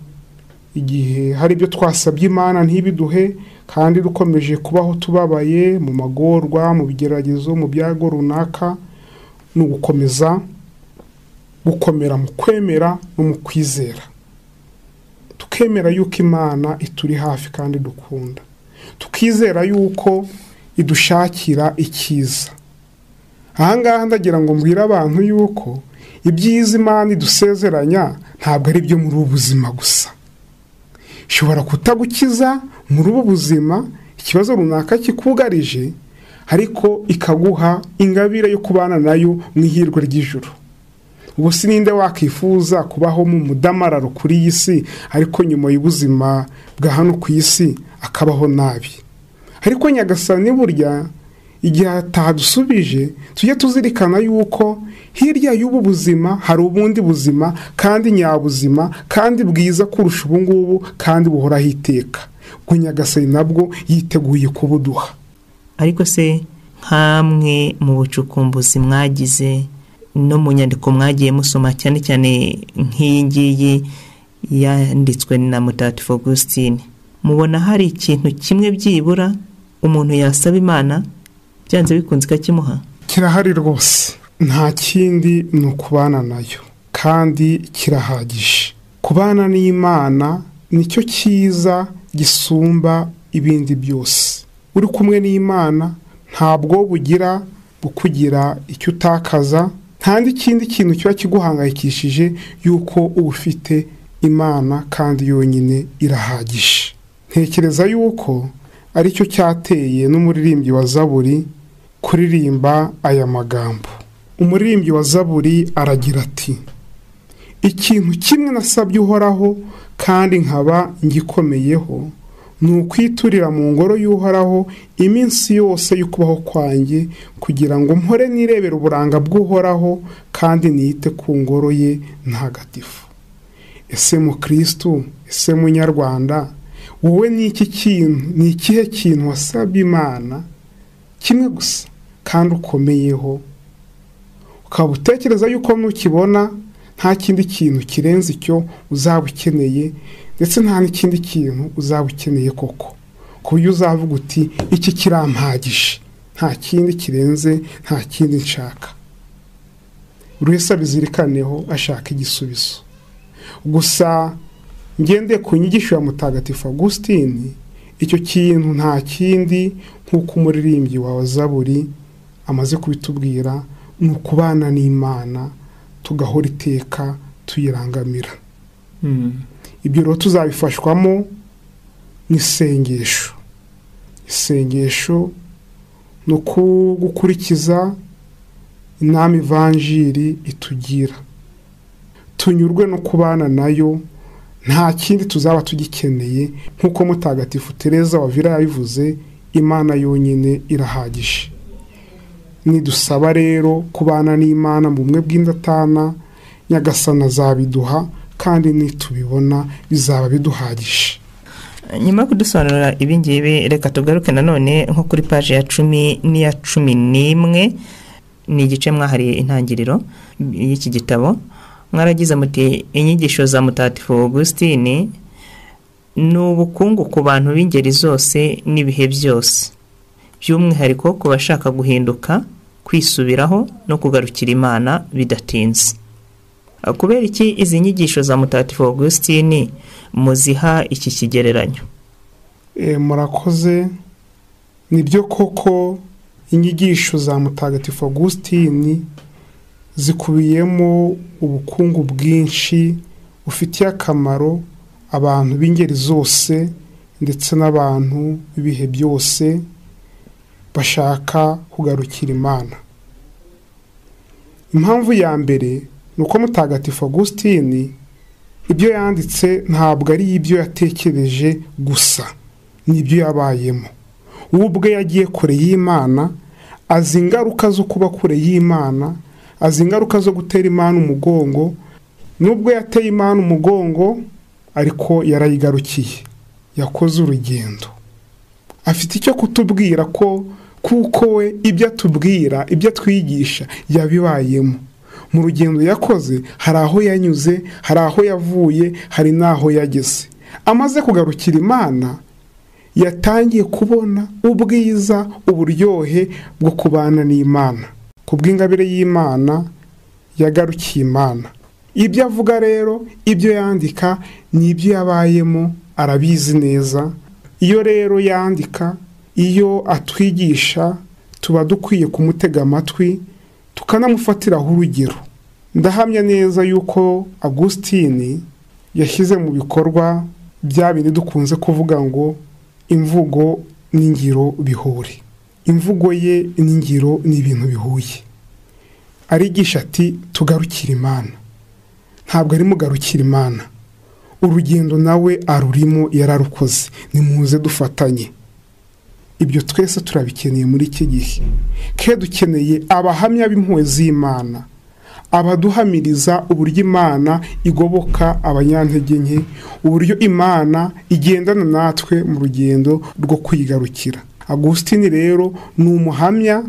igihe hari ibyo twasabye imana ntibiduhe kandi dukomeje kubaho tubabaye mu magorwa mu bigeragezo mu byago runaka ni ugukomeza gukomera mu kwemera no mu kwizera tukemera yuko imana ituri hafi kandi dukunda tukizera yuko idushakira icyiza ahangaha ndagira ngo mbwire abantu yuko ibyiza imana idusezeranya ntabwo ari ibyo muri ubu buzima gusa ishobora kutagukiza muri ubu buzima ikibazo runaka kikugarije ariko ikaguha ingabire yo kubana nayo mu ihirwe ry'ijoro ubu si ninde wakwifuza kubaho mu mudamararo kuri iyi si ariko nyuma y'ubuzima bwa hano ku isi akabaho nabi ariko nyagasani burya igihe atadusubije tujye tuzirikana yuko hirya y'ubu buzima hari ubundi buzima kandi nyabuzima kandi bwiza kurusha ubu ngubu kandi buhoraho iteka ubwo nyagasani nabwo yiteguye kubuduha ariko se nk'amwe mu bucukumbuzi mwagize no mu nyandiko mwagiye musoma cyane cyane nk'iyi ngiyi yanditswe na mutagatifu augusitine mubona hari ikintu kimwe byibura umuntu yasaba imana byanze bikunze ikakimuha kirahari rwose nta kindi ni ukubana nayo kandi kirahagije kubana n'imana nicyo cyiza gisumba ibindi byose uri kumwe n'imana ntabwo bugira bukugira icyo utakaza nta n'ikindi kintu kiba kiguhangayikishije yuko uba ufite imana kandi yonyine irahagije ntekereza yuko aricyo cyateye n'umuririmbyi wa zaburi kuririmba aya magambo umuririmbyi wa zaburi aragira ati ikintu kimwe nasabye uhoraho kandi nkaba ngikomeyeho ni ukwiturira mu ngoro y'uhoraho iminsi yose y'ukubaho kwanjye kugira ngo mpore nirebere uburanga bw'uhoraho kandi niyite ku ngoro ye ntagatifu ese mukirisitu ese munyarwanda wowe ni iki kintu ni ikihe kintu wasabye imana kimwe gusa kandi ukomeyeho ukaba utekereza yuko nukibona nta kindi kintu kirenze icyo uzaba ukeneye ndetse nta n'ikindi kintu uzaba ukeneye koko ku buryo uzavuga uti iki kirampagije nta kindi kirenze nta kindi nshaka buri wese abizirikaneho ashaka igisubizo gusa ngendeye ku nyigisho ya mutagatifu Agusitini icyo kintu nta kindi nk'uko umuririmbyi wa zaburi amaze kubitubwira ni ukubana n'imana tugahora iteka tuyirangamira ibyo rero tuzabifashwamo n'isengesho isengesho ni uku gukurikiza inama ivanjiri itugira tunyurwe no kubana nayo nta kindi tuzaba tugikeneye nk'uko mutagatifu tereza wavira yabivuze imana yonyine irahagije nidusaba rero kubana n'imana mu bumwe bw'indatana nyagasana azabiduha kandi nitubibona bizaba biduhagije nyuma yo kudusobanurira ibingibi reka tugaruke nanone nko kuri paji ya cumi n'iya cumi n'imwe ni igice mwahariye intangiriro y'iki gitabo mwaragize muti inyigisho za mutagatifu Augustine ni ubukungu ku bantu b'ingeri zose n'ibihe byose by'umwihariko ku bashaka guhinduka kwisubiraho no kugarukira imana bidatinze kubera iki izi nyigisho za mutagatifu Augustine muziha iki kigereranyo murakoze nibyo koko inyigisho za mutagatifu Augustine zikubiyemo ubukungu bwinshi bufitiye akamaro abantu b'ingeri zose ndetse n'abantu b'ibihe byose bashaka kugarukira imana impamvu ya mbere ni uko mutagatifu Agusitini ibyo yanditse ntabwo ari ibyo yatekereje gusa ni ibyo yabayemo we ubwe yagiye kure y'imana azi ingaruka zo kuba kure y'imana azi ingaruka zo gutera imana umugongo nubwo yateye imana umugongo ariko yarayigarukiye yakoze urugendo afite icyo kutubwira ko kuko we ibyo atubwira ibyo atwigisha yabibayemo mu rugendo yakoze hari aho yanyuze hari aho yavuye hari n'aho yageze amaze kugarukira imana yatangiye kubona ubwiza uburyohe bwo kubana n'imana ku bw'ingabire y'imana yagarukiye imana ibyo avuga rero ibyo yandika ni ibyo yabayemo arabizi neza iyo rero yandika iyo atwigisha tuba dukwiye kumutega amatwi tukanamufatiraho urugero ndahamya neza yuko agusitini yashyize mu bikorwa bya bindi dukunze kuvuga ngo imvugo n'ingiro bihure imvugo ye n'ingiro ni ibintu bihuye arigisha ati tugarukire imana ntabwo ari mugarukira imana urugendo nawe arurimo yararukoze nimuze dufatanye ibyo twese turabikeneye muri iki gihe ke dukeneye abahamya b'impuhwe z'imana abaduhamiriza uburyo imana igoboka abanyantege nke uburyo imana igendana natwe mu rugendo rwo kwigarukira agusitini rero ni umuhamya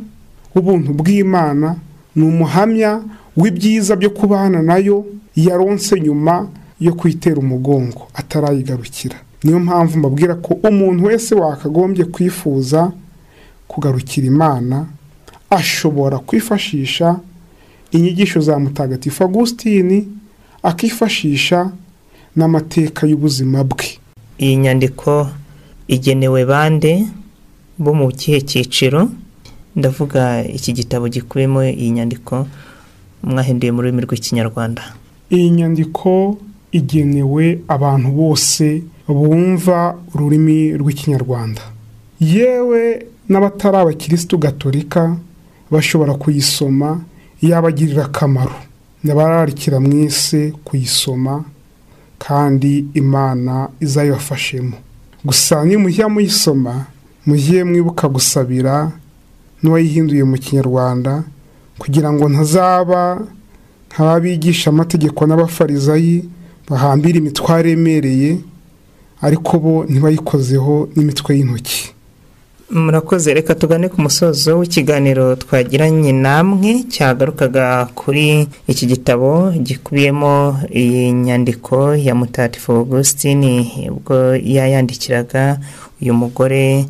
w'ubuntu bw'imana ni umuhamya w'ibyiza byo kubana nayo yaronse nyuma yo kuyitera umugongo atarayigarukira niyo mpamvu mbabwira ko umuntu wese wakagombye kwifuza kugarukira imana ashobora kwifashisha inyigisho za mutagatifu agusitini akifashisha n'amateka y'ubuzima bwe iyi nyandiko igenewe bande bo mu kihe cyiciro ndavuga iki gitabo gikubiyemo iyi nyandiko mwahinduye mu rurimi rw'ikinyarwanda iyi nyandiko igenewe abantu bose bumva ururimi rw'ikinyarwanda yewe n'abatari abakirisitu gatolika bashobora kuyisoma yabagirira akamaro n'abararikira mwese kuyisoma kandi imana izayibafashemo gusa nimujya muyisoma mujye mwibuka gusabira n'uwayihinduye mu kinyarwanda kugira ngo ntazaba nk'abigisha amategeko n'abafarizayi bahambira imitwaro iremereye ariko bo ntibayikozeho n'imitwe y'intoki murakoze reka tugane ku musozo w'ikiganiro twagiranye namwe cyagarukaga kuri iki gitabo gikubiyemo iyi nyandiko ya mutatifu augustine ubwo yayandikiraga uyu mugore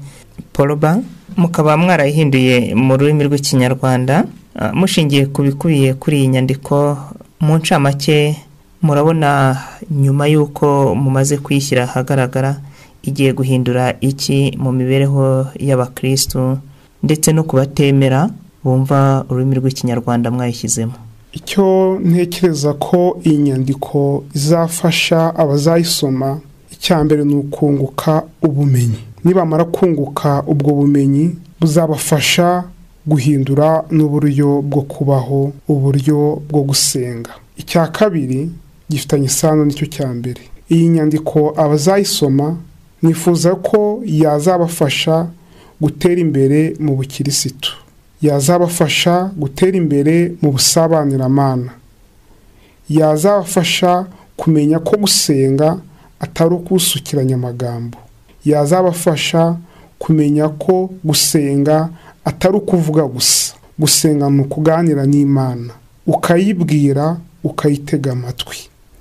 poroba mukaba mwarayihinduye mu rurimi rw'ikinyarwanda mushingiye ku bikubiye kuri iyi nyandiko mu ncamake murabona nyuma y'uko mumaze kuyishyira ahagaragara igiye guhindura iki mu mibereho y'abakirisitu ndetse no kubatemera bumva ururimi rw'ikinyarwanda mwayishyizemo icyo ntekereza ko iyi nyandiko izafasha abazayisoma icya mbere ni ukunguka ubumenyi nibamara kunguka ubwo bumenyi buzabafasha guhindura n'uburyo bwo kubaho uburyo bwo gusenga icya kabiri gifitanye isano nicyo cya mbere iyi nyandiko abazayisoma nifuza ko yazabafasha gutera imbere mu bukirisitu yazabafasha gutera imbere mu busabanyiramana yazabafasha kumenya ko gusenga atari ukusukiranya amagambo yazabafasha kumenya ko gusenga atari ukuvuga gusa gusenga ni ukuganira n'imana ukayibwira ukayitega amatwi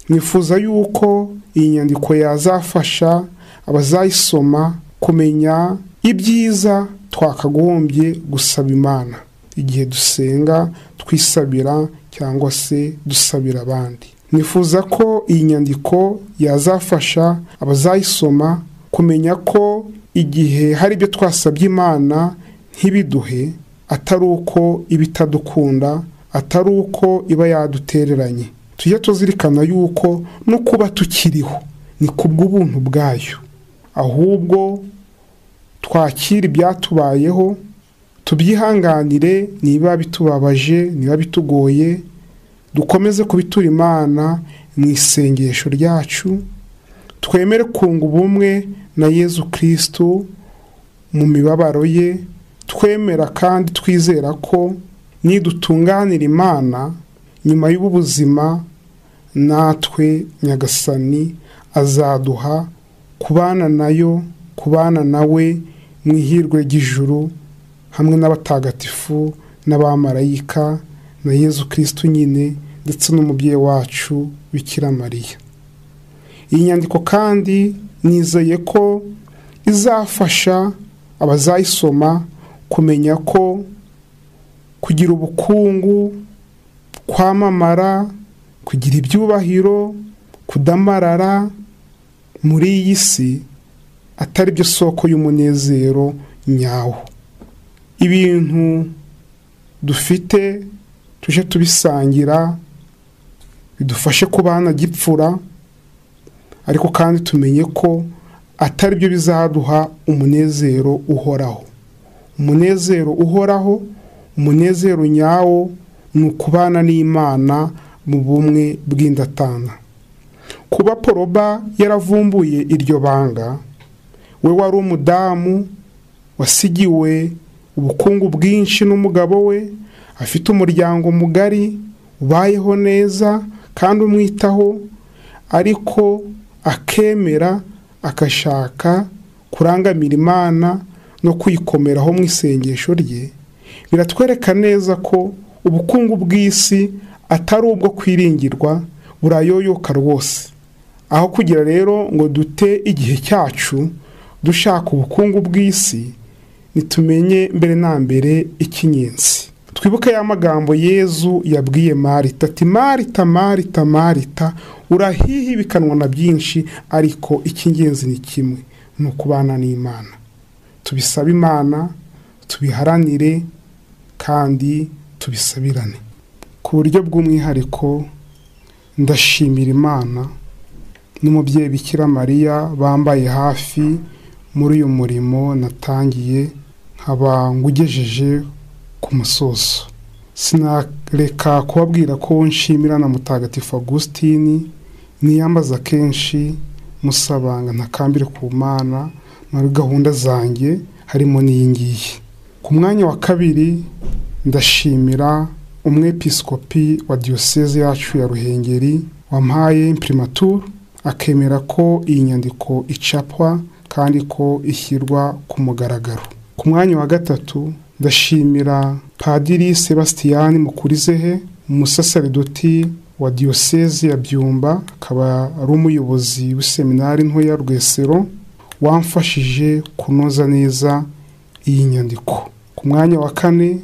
nifuza yuko iyi nyandiko yazafasha abazayisoma kumenya ibyiza twakagombye gusaba imana igihe dusenga twisabira cyangwa se dusabira abandi nifuza ko iyi nyandiko yazafasha abazayisoma kumenya ko igihe hari ibyo twasabye imana ntibiduhe atari uko iba itadukunda atari uko iba yadutereranye tujye tuzirikana yuko no kuba tukiriho ni ku bw'ubuntu bwayo ahubwo twakira ibyatubayeho tubyihanganire niba bitubabaje niba bitugoye dukomeze kubitura imana mu isengesho ryacu twemere kunga ubumwe na yezu kirisitu mu mibabaro ye twemera kandi twizera ko nidutunganira imana nyuma y'ubu buzima natwe nyagasani azaduha kubana nayo kubana nawe mu ihirwe ry'ijuru hamwe n'abatagatifu n'abamarayika na yezu kirisitu nyine ndetse n'umubyeyi wacu bikira mariya iyi nyandiko kandi nizeye ko izafasha abazayisoma kumenya ko kugira ubukungu kwamamara kugira ibyubahiro kudamarara muri iyi si atari byo soko y'umunezero nyawo ibintu dufite tuje tubisangira bidufashe kubana gipfura ariko kandi tumenye ko atari byo bizaduha umunezero uhoraho umunezero uhoraho umunezero nyawo ni ukubana n'imana mu bumwe bw'indatana kuba poroba yaravumbuye iryo banga we wari umudamu wasigiwe ubukungu bwinshi n'umugabo we afite umuryango mugari ubayeho neza kandi umwitaho ariko akemera agashaka kurangamira imana no kuyikomeraho mu isengesho rye biratwereka neza ko ubukungu bw'isi atari ubwo kwiringirwa burayoyoka rwose aho kugira rero ngo dute igihe cyacu dushaka ubukungu bw'isi nitumenye mbere na mbere ikinyenzi twibuke ya magambo yezu yabwiye marita ati marita marita marita urahihibikanwa na byinshi ariko icy'ingenzi ni kimwe ni ukubana n'imana tubisabe imana tubiharanire kandi tubisabirane ku buryo bw'umwihariko ndashimira imana n'umubyeyi bikira mariya bambaye hafi muri uyu murimo natangiye nkaba ngugejeje ku musozo sinareka kubabwira ko nshimira na mutagatifu augustine niyambaza kenshi musabanga ntakambire ku mana muri gahunda zanjye harimo n'iyi ngiyi ku mwanya wa kabiri ndashimira umwepiskopi wa diyoseze yacu ya ruhengeri wampaye imprimatur akemera ko iyi nyandiko icapwa kandi ko ishyirwa ku mugaragaro ku mwanya wa gatatu ndashimira padiri sebastiyani mukurizehe umusasaridoti wa diyoseze ya byumba akaba ari umuyobozi w'iseminari nto ya rwesero wamfashije kunoza neza iyi nyandiko ku mwanya wa kane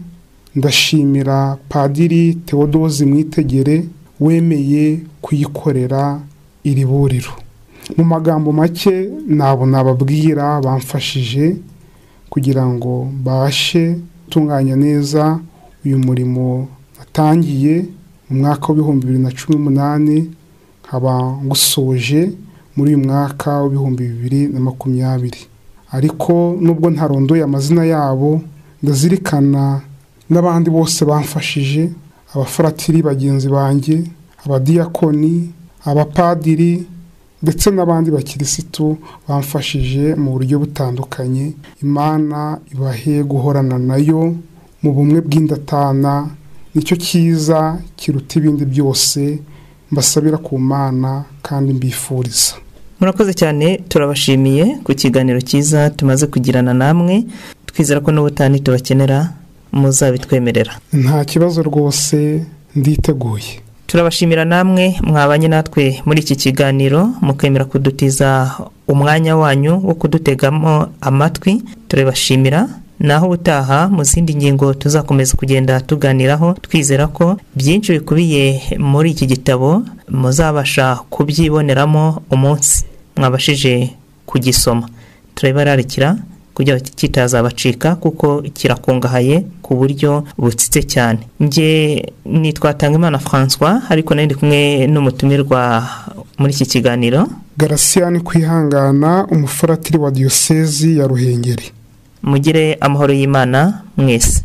ndashimira padiri tewodozi mwitegere wemeye kuyikorera iri buriro mu magambo make ntabwo nababwira bamfashije kugira ngo mbashe gutunganya neza uyu murimo natangiye mu mwaka w'ibihumbi bibiri na cumi n'umunani nkaba ngusoje muri uyu mwaka w'ibihumbi bibiri na makumyabiri ariko nubwo ntarondoye amazina yabo ndazirikana n'abandi bose bamfashije abafaratiri bagenzi banjye abadiyakoni abapadiri ndetse n'abandi bakirisitu bamfashije mu buryo butandukanye imana ibahe guhorana nayo mu bumwe bw'indatana nicyo cyiza kiruta ibindi byose mbasabira ku mana kandi mbifuriza murakoze cyane turabashimiye ku kiganiro cyiza tumaze kugirana namwe twizera ko n'ubutani tubakenera muzabitwemerera nta kibazo rwose nditeguye turabashimira namwe mwabanye natwe muri iki kiganiro mukemera kudutiza umwanya wanyu wo kudutegamo amatwi turabashimira naho ubutaha mu zindi ngingo tuzakomeza kugenda tuganiraho twizera ko byinshi bikubiye muri iki gitabo muzabasha kubyiboneramo umunsi mwabashije kugisoma turabibararikira kugira kitazabacika kuko kirakungahaye ku buryo butsitse cyane nge nitwatanga imana francois ariko nayo ndi kumwe n'umutumirwa muri iki kiganiro garasiyani kwihangana umufaratiri wa diyosezi ya ruhengeri mugire amahoro y'imana mwese